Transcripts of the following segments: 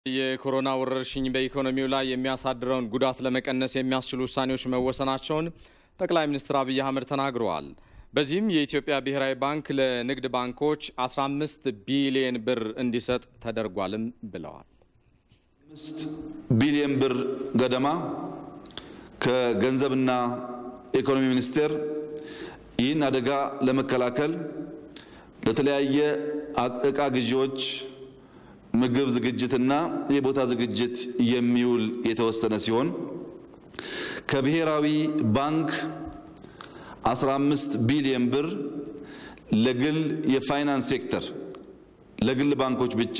የኮሮና ወረርሽኝ በኢኮኖሚው ላይ የሚያሳድረውን ጉዳት ለመቀነስ የሚያስችሉ ውሳኔዎች መወሰናቸውን ጠቅላይ ሚኒስትር አብይ አህመድ ተናግረዋል። በዚህም የኢትዮጵያ ብሔራዊ ባንክ ለንግድ ባንኮች 15 ቢሊየን ብር እንዲሰጥ ተደርጓልም ብለዋል። አምስት ቢሊየን ብር ገደማ ከገንዘብና ኢኮኖሚ ሚኒስቴር ይህን አደጋ ለመከላከል ለተለያየ እቃ ግዢዎች፣ ምግብ ዝግጅትና የቦታ ዝግጅት የሚውል የተወሰነ ሲሆን ከብሔራዊ ባንክ 15 ቢሊየን ብር ለግል የፋይናንስ ሴክተር ለግል ባንኮች ብቻ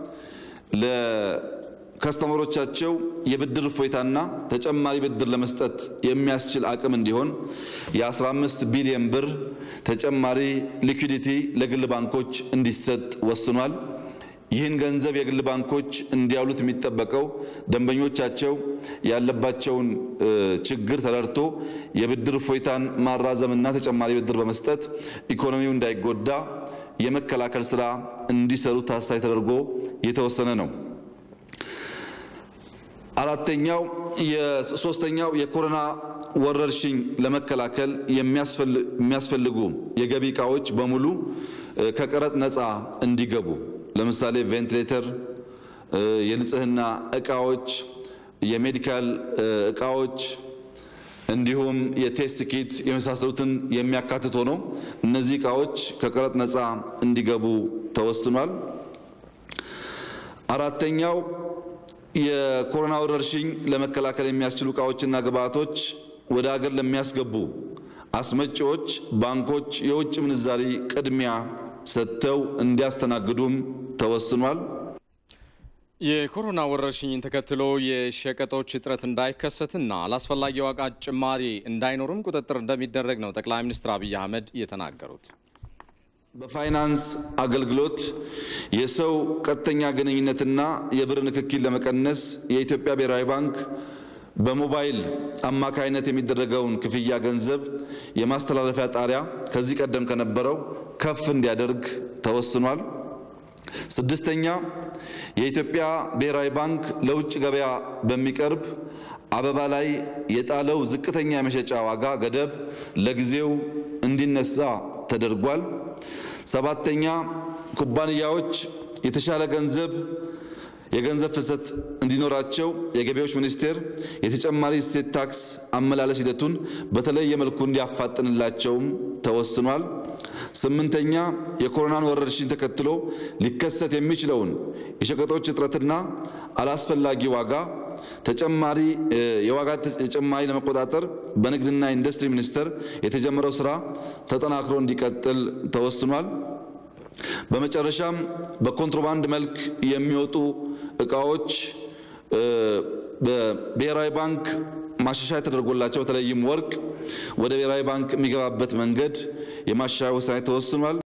ለከስተመሮቻቸው የብድር እፎይታና ተጨማሪ ብድር ለመስጠት የሚያስችል አቅም እንዲሆን የ15 ቢሊየን ብር ተጨማሪ ሊኩዲቲ ለግል ባንኮች እንዲሰጥ ወስኗል። ይህን ገንዘብ የግል ባንኮች እንዲያውሉት የሚጠበቀው ደንበኞቻቸው ያለባቸውን ችግር ተረድቶ የብድር እፎይታን ማራዘምና ተጨማሪ ብድር በመስጠት ኢኮኖሚው እንዳይጎዳ የመከላከል ስራ እንዲሰሩ ታሳቢ ተደርጎ የተወሰነ ነው። አራተኛው የሶስተኛው የኮሮና ወረርሽኝ ለመከላከል የሚያስፈልጉ የገቢ እቃዎች በሙሉ ከቀረጥ ነፃ እንዲገቡ ለምሳሌ ቬንቲሌተር፣ የንጽህና እቃዎች፣ የሜዲካል እቃዎች እንዲሁም የቴስት ኪት የመሳሰሉትን የሚያካትት ሆኖ እነዚህ እቃዎች ከቀረጥ ነፃ እንዲገቡ ተወስኗል። አራተኛው የኮሮና ወረርሽኝ ለመከላከል የሚያስችሉ እቃዎችና ግብዓቶች ወደ ሀገር ለሚያስገቡ አስመጪዎች ባንኮች የውጭ ምንዛሪ ቅድሚያ ሰጥተው እንዲያስተናግዱም ተወስኗል። የኮሮና ወረርሽኝን ተከትሎ የሸቀጦች እጥረት እንዳይከሰትና አላስፈላጊ ዋጋ ጭማሪ እንዳይኖርም ቁጥጥር እንደሚደረግ ነው ጠቅላይ ሚኒስትር አብይ አህመድ የተናገሩት። በፋይናንስ አገልግሎት የሰው ቀጥተኛ ግንኙነትና የብር ንክኪን ለመቀነስ የኢትዮጵያ ብሔራዊ ባንክ በሞባይል አማካይነት የሚደረገውን ክፍያ ገንዘብ የማስተላለፊያ ጣሪያ ከዚህ ቀደም ከነበረው ከፍ እንዲያደርግ ተወስኗል። ስድስተኛ የኢትዮጵያ ብሔራዊ ባንክ ለውጭ ገበያ በሚቀርብ አበባ ላይ የጣለው ዝቅተኛ የመሸጫ ዋጋ ገደብ ለጊዜው እንዲነሳ ተደርጓል። ሰባተኛ ኩባንያዎች የተሻለ ገንዘብ የገንዘብ ፍሰት እንዲኖራቸው የገቢዎች ሚኒስቴር የተጨማሪ እሴት ታክስ አመላለስ ሂደቱን በተለየ መልኩ እንዲያፋጥንላቸውም ተወስኗል። ስምንተኛ የኮሮናን ወረርሽኝ ተከትሎ ሊከሰት የሚችለውን የሸቀጦች እጥረትና አላስፈላጊ ዋጋ ተጨማሪ የዋጋ ተጨማሪ ለመቆጣጠር በንግድና ኢንዱስትሪ ሚኒስቴር የተጀመረው ስራ ተጠናክሮ እንዲቀጥል ተወስኗል። በመጨረሻም በኮንትሮባንድ መልክ የሚወጡ እቃዎች በብሔራዊ ባንክ ማሻሻያ ተደርጎላቸው በተለይም ወርቅ ወደ ብሔራዊ ባንክ የሚገባበት መንገድ የማሻሻያ ውሳኔ ተወስኗል።